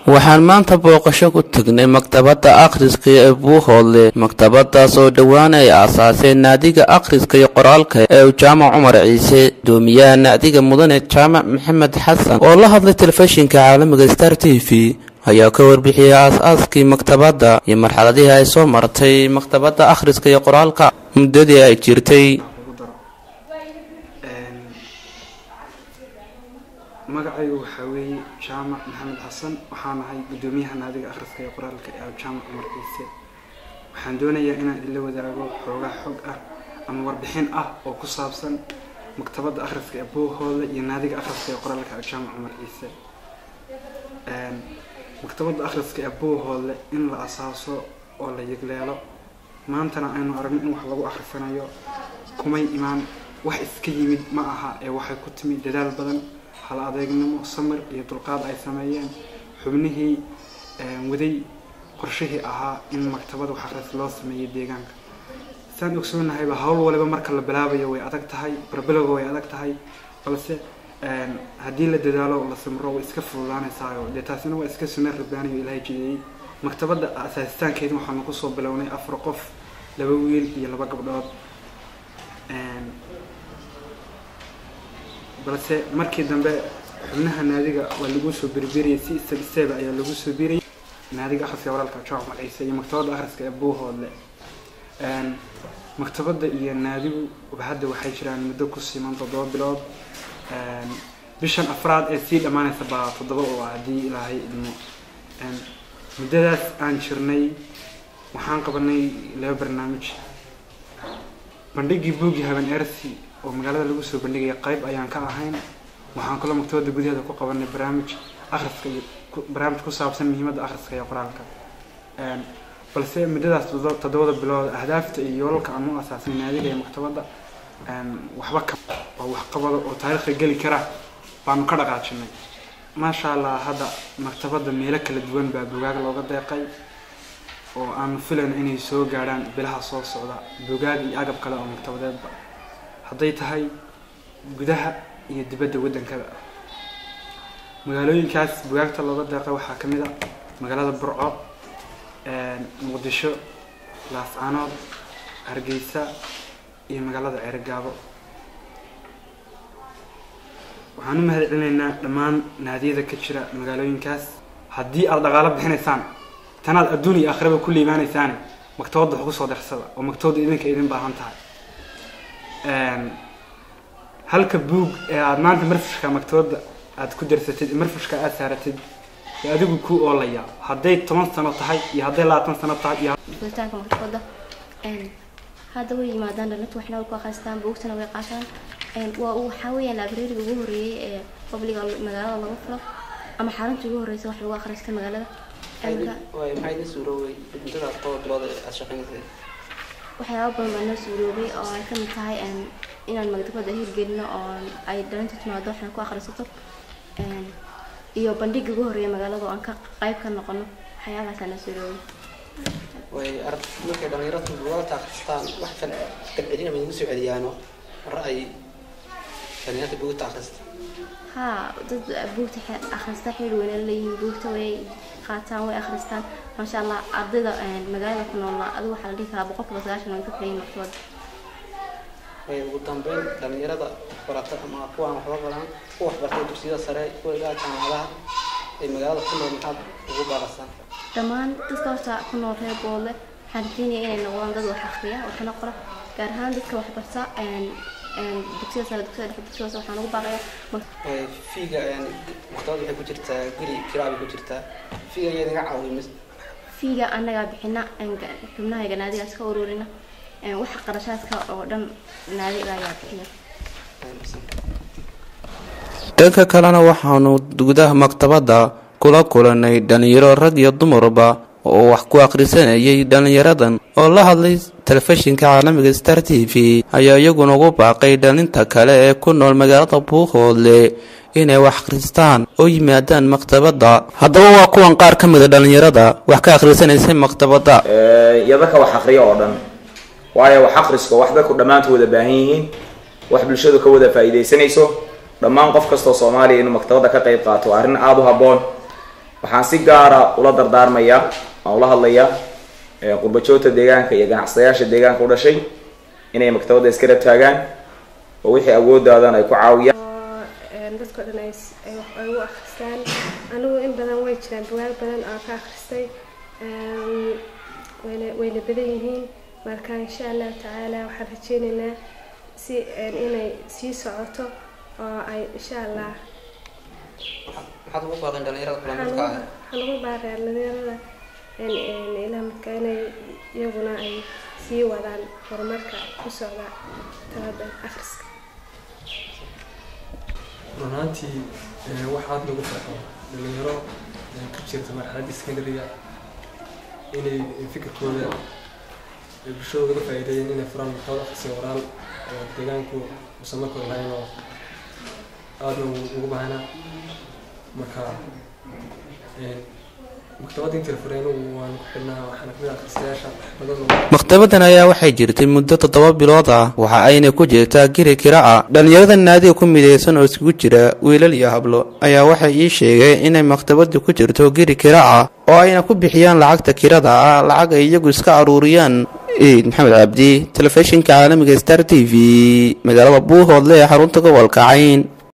waxaan maanta booqasho ku tagnay maktabadda akhriska ee buuhoodle maktabadaas oo dhowaan ay aasaaseen naadiga akhriska iyo qoraalka ee jaamac cumar ciise doomiyaha naadiga mudane jaamac maxamed xasan oo la hadlay telefishinka caalamiga star t v ayaa ka warbixiyay aas-aaskii maktabadda iyo marxaladihii ay soo martay maktabadda akhriska iyo qoraalka muddadii ay jirtay magacaygu waxaa weeye jaamac maxamed xasan waxaan ahay guddoomiyaha naadiga akhriska iyo qoraalka ee jaamac cumar ciise waxaan doonayaa inaan idinla wadaago xoogaa xog ah ama warbixin ah oo ku saabsan maktabadda akhriska ee buuhooda iyo naadiga akhriska iyo qoraalka ee jaamac cumar ciise maktabadda akhriska ee buuhoodle in la asaaso oo la yegleelo maantana aynu aragno in wax lagu akhrisanayo kumay imaan wax iska yimid ma aha ee waxay ku timi dadaal badan hal adeegnimo samir iyo dulqaad ay sameeyeen xubnihii waday qorshihii ahaa in maktabad wax akhris loo sameeyay deegaanka saan ogsoonnahayba hawl waliba marka la bilaabayo way adag tahay barbilowga way adag tahay balse haddii la dadaalo la samro way iska fududaanaysaayo dee taasina waa iska sunnad rabbaaniyo ilaahay jideeyey maktabadda asaasitaankeeda waxaanu kusoo bilownay afar qof laba wiil iyo laba gabdhood balse markii dambe xubnaha naadiga waa lagu soo berberiyay si isab iseeba ayaa lagu soo birayay naadiga akhriska walaalka jaamac ciise iyo maktabadda akhriska ee buuhoodle maktabadda iyo naadigu hadda waxay jiraan muddo ku siman toddoba bilood bishan afraad ee sii dhammaanaysa baa toddoba oo ah haddii ilaahay idmo muddadaas aan jirnay waxaan qabanay laba barnaamij bandhigii buugi haben ersi oo magaalada lagu soo bandhigaya qayb ayaan ka ahayn waxaan kaloo maktabadda gudaheeda ku qabanay barnaamij akhriska iyo barnaamij ku saabsan muhiimadda akhriska iyo qoraalka balse muddadaas toddobada bilood ahdaafta iyo yoolalka aan u asaasan naadiga iyo maktabadda waxba ka oo waxqabado oo taariikhda geli kara baanu ka dhaqaajinay maasha allah hadda maktabadda meelo kala duwan baa bugaag looga deeqay oo aanu filayno inay soo gaadhaan bilaha soo socda bugaag iyo agab kale oo maktabadeedba hadday tahay gudaha iyo dibadda waddankaba magaalooyinkaas bugaagta looga deeqay waxaa ka mid a magaalada burco muqdisho laascaanood hargeysa iyo magaalada ceerigaabo waxaan u mahad celinaynaa dhammaan naadiyada ka jira magaalooyinkaas haddii aada dhaqaalo bixinaysaan tanaad adduun iyo aakhiraba ku liibaanaysaane maktabadda wax kusoo darsada oo maktabadda idinka idin baahan tahay halka buug ee aada maanta marfushka maktabadda aada ku darsatid marfushka aada saaratid ee adigu ku oolaya hadday toban sano tahay iyo hadday labaatan sano tahay iyo furitaanka maktabadda hadda way yimaadaan dhalinta waxna way ku akhristaan buugtana way qaataan waa waxaa weeyaan librariga ugu horreeyay ee qabliga magaalada lagu filo ama xarunta ugu horreysa wax lagu akhrista magaalada maxay idin suurooway muddadaas toba bilood ee aada shaqeynaysay waxyaaba badan baa noo suuroobay oo ay kamid tahay inaan maktabadda hirgelino oo ay dhalinta timaado waxna ku akhrisato iyo bandhiga ugu horreeya magaalada oo aan ka qayb ka noqono waxyaabahaasa noo suuroobay way arag markay dhalinyaradu bugaagta akhristaan wax kale galcelina ma idigu soo celiyaano ra'ay dhalinyarta buugta akhrista haa dad buugta akhrista xil weyna leeyihiin buugta way qaataan way akhristaan maasha allah ardayda magaalada ku nool adigu waxaa la dhihi karaa boqolkiiba sagaashan way ka filayin maktabadda way ugu dambeyn dhalinyarada barata ama kuwaan waxba baran kuwa waxbartay dugsiyada sare kuwa ilaa jaamacadaha ee magaalada ku nool maxaad ugu baarasaan dhammaan dadka horta ku nool reer boole waxaan rajeynaya inay noqdaan dad wax akhriya waxna qora gaar ahaan dadka waxbarta dugsiyada sare dugsiyada dhexe dugsiyada waxaan ugu baaqaya fiiga maktabadda waxay ku jirtaa guri kiraa bay ku jirtaa fiiga ayaa idinga caawiya mis fiiga annagaa bixina xubnahayga naadigaas ka ururina waxa qarashaadka oo dhan naadiga ayaa bixiya dhanka kalena waxaanu gudaha maktabadda kula kulanay dhalinyaro rag iyo dumarba oo wax ku akhrisanayay dhalinyaradan oo la hadlay telefishinka caalamiga star t v ayaa iyaguna ugu baaqay dhalinta kale ee ku nool magaalada buuhoodle inay wax akhristaan oo yimaadaan maktabadda haddaba waa kuwan qaar ka mida dhalinyarada wax ka akhrisanaysay maktabadda iyo dadka wax akhriya oo dhan waayo wax akhriska wax dadku dhammaantu wada baahan yihiin wax bulshadu ka wada faa'iidaysanayso dhammaan qof kastoo soomaaliya inuu maktabadda ka qayb qaato waa arrin aada u habboon waxaan si gaara ula dardaarmayaa aan ula hadlayaa qurbajoogta deegaanka iyo ganacsadayaasha deegaanka u dhashay inay maktabadda iskala taagaan oo wixii awoodaadan ay ku caawiyaan oo dadka dhan ay ay u akhristaan anigu in badan way jiraan bugaag badan oo ka akhristay wayna wayna badan yihiin marka insha allahu tacaala waxaan rajeynaynaa si inay sii socoto oo ay insha allah maxaad ugu baaqeen dhalinyarada kula midka ah waxaan ugu baaqaya dhalinyarada ilaa midka inay iyaguna ay sii wadaan horumarka ku socda talada akhriska run ahaantii waxaad lagu farxo dhalinyaro ku jirta marxaladda secondariga inay fikirkooda bulshada uga faa'iideeyeen inay furaan maktabad akhriska qoraal oo deegaanku uusan markooda lahayn oo aadna ugu baahnaa marka maktabadda intii la furay anigu waan ku xidhnaa waxaana kamid ah akhristayaasha badan oo maktabadan ayaa waxay jirtay muddo toddoba bilood ah waxa ayna ku jirtaa giri kira ah dhallinyarada naadiga ku midaysan oo isugu jira wiilal iyo hablo ayaa waxay ii sheegeen inay maktabadu ku jirto giri kira ah oo ayna ku bixiyaan lacagta kirada ah lacag ay iyagu iska aruuriyaan iid maxamed cabdi telefishinka caalamiga star t v magaalada buuhoodle ee xarunta gobolka cayn